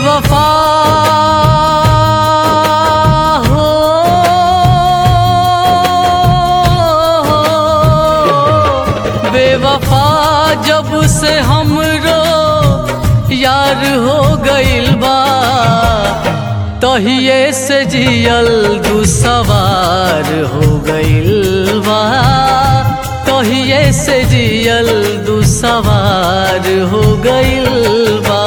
बेवफा हो बेवफा जब से हमरो यार हो गइल बा तहिए से जियल दुसवार हो गइल बा तहिए से जियल दुसवार हो गइल बा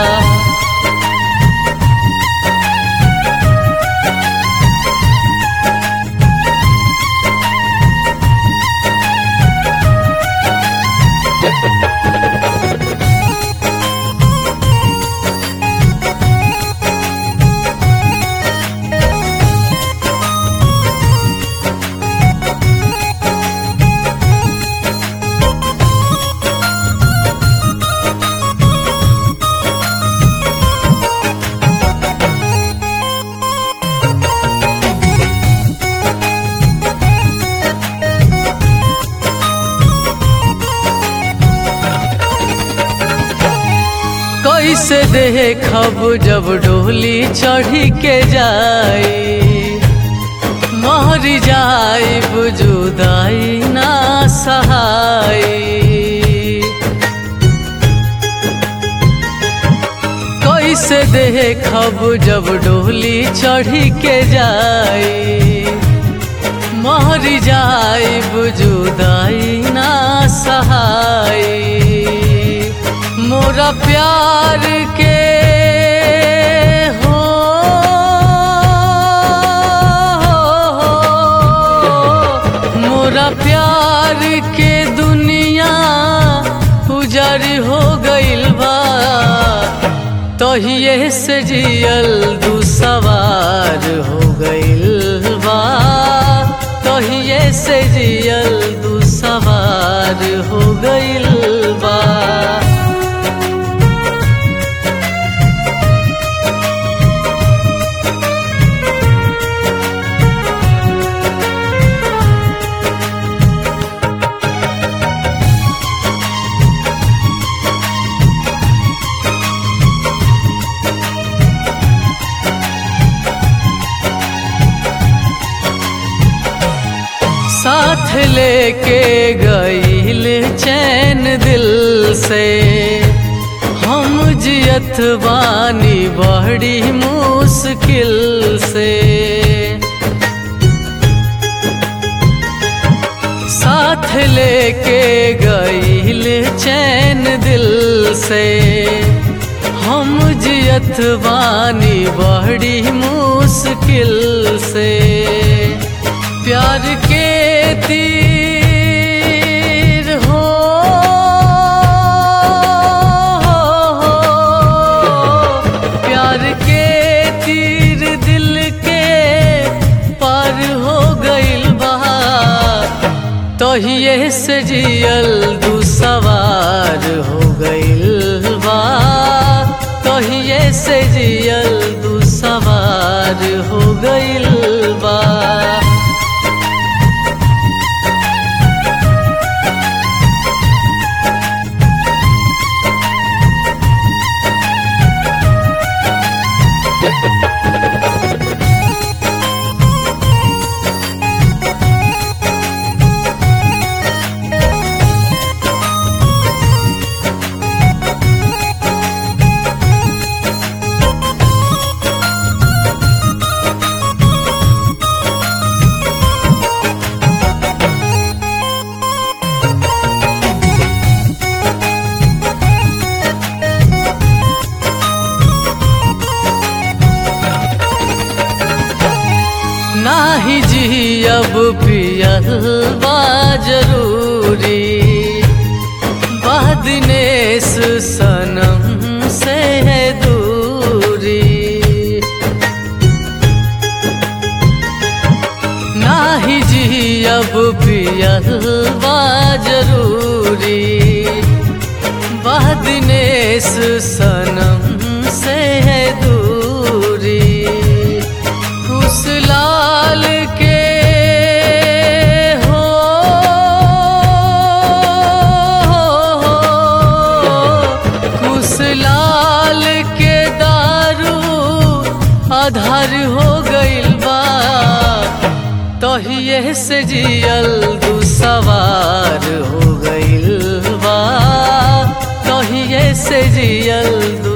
कैसे देखब जब डोली चढ़ी के जाई मर जाइब जुदाई ना सहाई कैसे देखब जब डोली चढ़ी के जाई मर जाइब जुदाई ना सहाई मोरा प्यार के हो मोरा प्यार के दुनिया उजर हो गइल बा तहिए से जियल दुसवार हो गइल बा तहिए से जियल दुसवार हो गइल बा साथ लेके गईल चैन दिल से हम जियत बानी बड़ी मुश्किल से साथ लेके गईल चैन दिल से हम जियत बानी बड़ी मुश्किल से प्यार के तीर हो प्यार के तीर दिल के पार हो गइल बा तहिए से जियल दुसवार हो गइल बा तहिए से जियल दुसवार हो गइल बा नाही जी अब पियल बा जरूरी बदनेस सनम से है दूरी नाही जी अब पियल बा जरूरी बदनेस सनम से है दूरी उस लाल के हो कुछ लाल के दारू से जियल दू सवार हो गइल बा कहिए से जियल दू